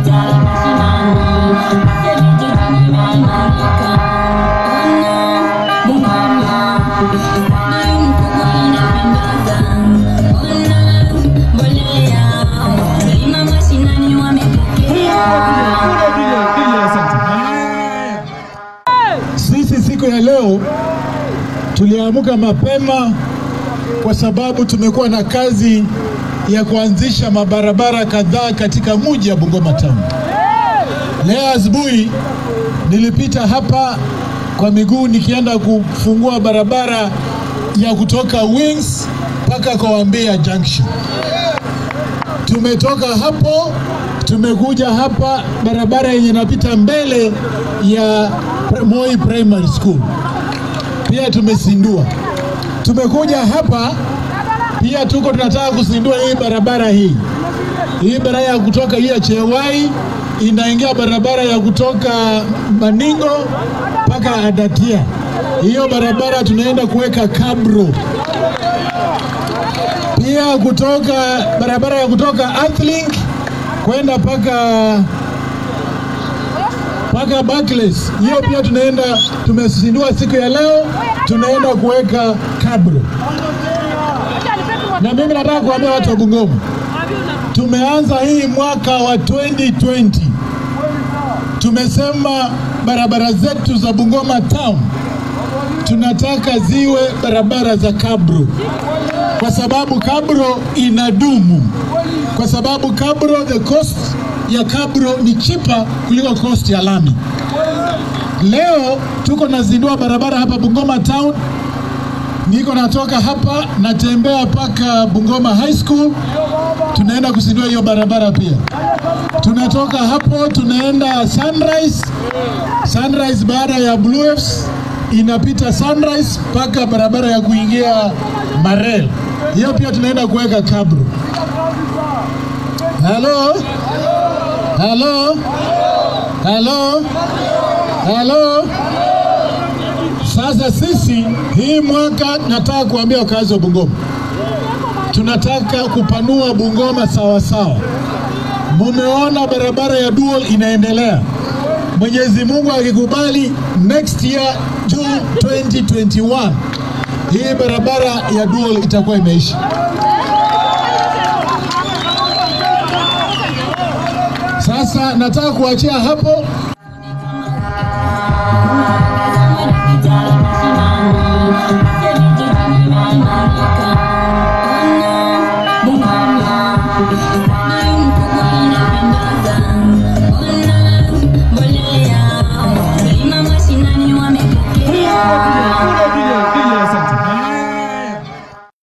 Sisi siku ya leo tuliamka mapema kwa sababu tumekuwa na kazi ya kuanzisha mabarabara kadhaa katika mji wa Bungoma Town. Leo asubuhi nilipita hapa kwa miguu nikienda kufungua barabara ya kutoka Wings mpaka kwa Wambea Junction. Tumetoka hapo tumekuja hapa barabara yenye inapita mbele ya Moi Primary School, pia tumesindua. Tumekuja hapa pia tuko tunataka kusindua hii barabara hii hii barabara ya kutoka hii ya Chewai inaingia barabara ya kutoka Maningo mpaka Adatia. Hiyo barabara tunaenda kuweka kabro pia kutoka barabara ya kutoka Earthlink kwenda mpaka mpaka Barclays. Hiyo pia tunaenda tumesindua siku ya leo, tunaenda kuweka kabro. Na mimi nataka kuambia watu wa Bungoma, tumeanza hii mwaka wa 2020 tumesema barabara zetu za Bungoma Town tunataka ziwe barabara za kabro, kwa sababu kabro inadumu, kwa sababu kabro, the cost ya kabro ni cheaper kuliko cost ya lami. Leo tuko nazindua barabara hapa Bungoma Town, niko natoka hapa natembea mpaka Bungoma High School, tunaenda kuzindua hiyo barabara pia. Tunatoka hapo tunaenda Sunrise, Sunrise baada ya Blue Waves inapita Sunrise mpaka barabara ya kuingia Marel. Hiyo pia tunaenda kuweka kabro. Halo, halo, halo, halo. Sasa sisi hii mwaka nataka kuambia wakazi wa Bungoma, tunataka kupanua Bungoma sawa sawa. Mumeona barabara ya dual inaendelea. Mwenyezi Mungu akikubali, next year June 2021 hii barabara ya dual itakuwa imeisha. Sasa nataka kuachia hapo. Mbolea, mkulima mashinani wamepokea